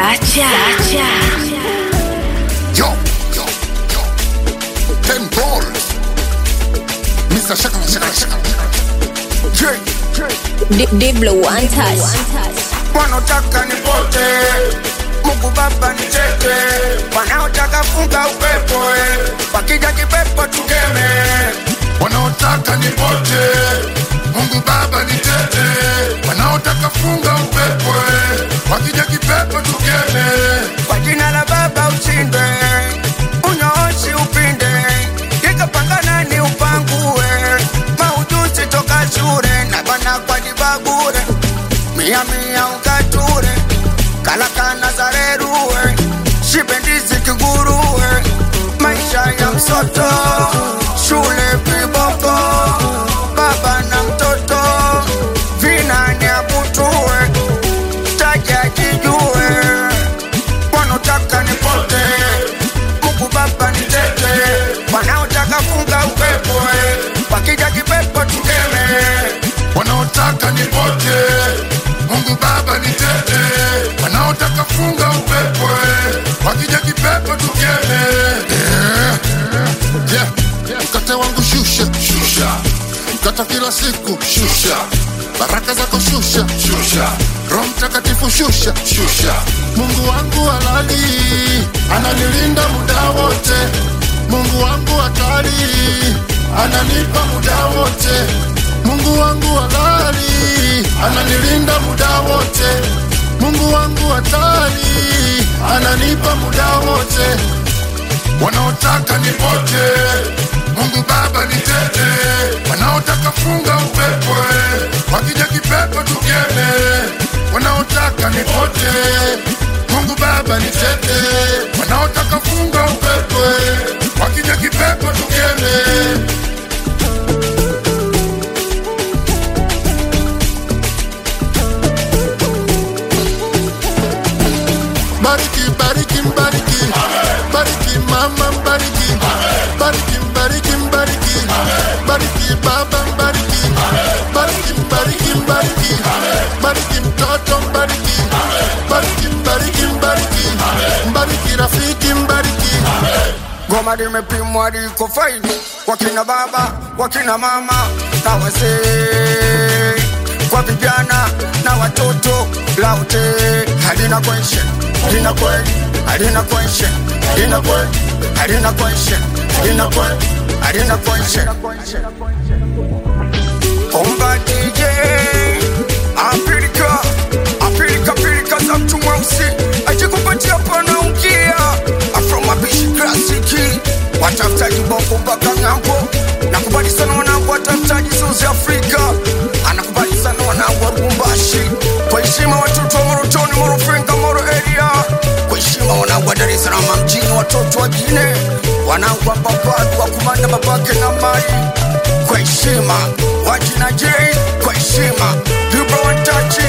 Sacha. Sacha. Yo, yo, yo. Ten balls. Mr. Shaka, Shaka, Shaka. J, Diblo one touch. wanaotaka nipote Mungu Baba nicheke, wanaotaka funga upepo eh. wakija kipepo tukeme, wanaotaka nipote. Mungu Baba nitete, wanaotaka funga upepo, eh. wakija kipepo tukeme. kwa jina la Baba ushinde, unyooshi upinde, ikapangana ni upangue, maujuzi toka shule na bana kwa dibabure, mia mia ukature, kalakana zareruwe, shibendizi kiguruwe, maisha ya msoto, shule viboko, baba na mtoto, vinani akutue, taja kijue, wanaotaka nipote, Mungu Baba nitete, wanaotaka funga upepo, eh, wakija kipepo tukeme, wanaotaka nipote. Mungu Baba nitete, wanaotaka funga upepo, eh. wakija kipepo tukeme. Yeah. Yeah. Mkate wangu shusha, shusha. Mkata kila siku shusha, baraka zako shusha, shusha. Roho Mtakatifu shusha, shusha. Mungu wangu halali ananilinda muda wote. Mungu wangu hatari ananipa muda wote. Mungu wangu halali ananilinda muda wote. Mungu wangu hatari ananipa muda wote wanaotaka nipote, Mungu Baba nitete, wanaotaka funga upepo, eh, wakija kipepo tukeme, wanaotaka nipote, Mungu Baba nitete, wanaotaka funga upepo, eh, wakija kipepo tukeme. Bariki, bariki, bariki, bariki, mama, bariki, bariki, bariki, bariki, bariki, baba, bariki, bariki, bariki, bariki, bariki, mtoto, bariki, bariki, bariki, bariki, bariki, rafiki, bariki. goma limepimwa liko faini, wakina baba, wakina mama na wazee, kwa vijana na watoto, laute halina question, halina kweli, halina question, halina kweli, halina question, halina kweli, halina question. Omba DJ Afrika Afrika Afrika za mtu mweusi ajikupatia pana ukia Afro mapishi klasiki watafutaji bongo mpaka ng'ambo nakubali sana wanangu watafutaji South Africa anakubali sana wanangu wa Lubumbashi kwa heshima watoto wa Morotoni Morofinga Moro area kwa heshima wanangu wa Dar es Salaam mjini watoto wa Gine wanangu wa Babadu wa kumanda babake na mali kwa heshima wajina J kwa heshima Vibro Wantachi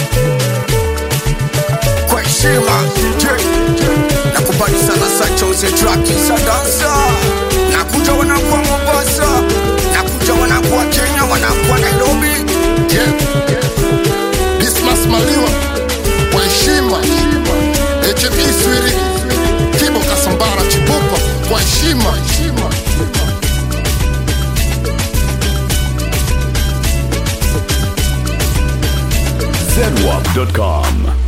kwa heshima J nakubali sana Sacha uze traki za dansa nakuja wanakuwa Mombasa nakuja wanakuwa Kenya wanakuwa Nairobi Yeah. Dismas Maliwa kwa heshima, HB Swiri, Kibo Kasambara Chipupa kwa heshima. zedwap.com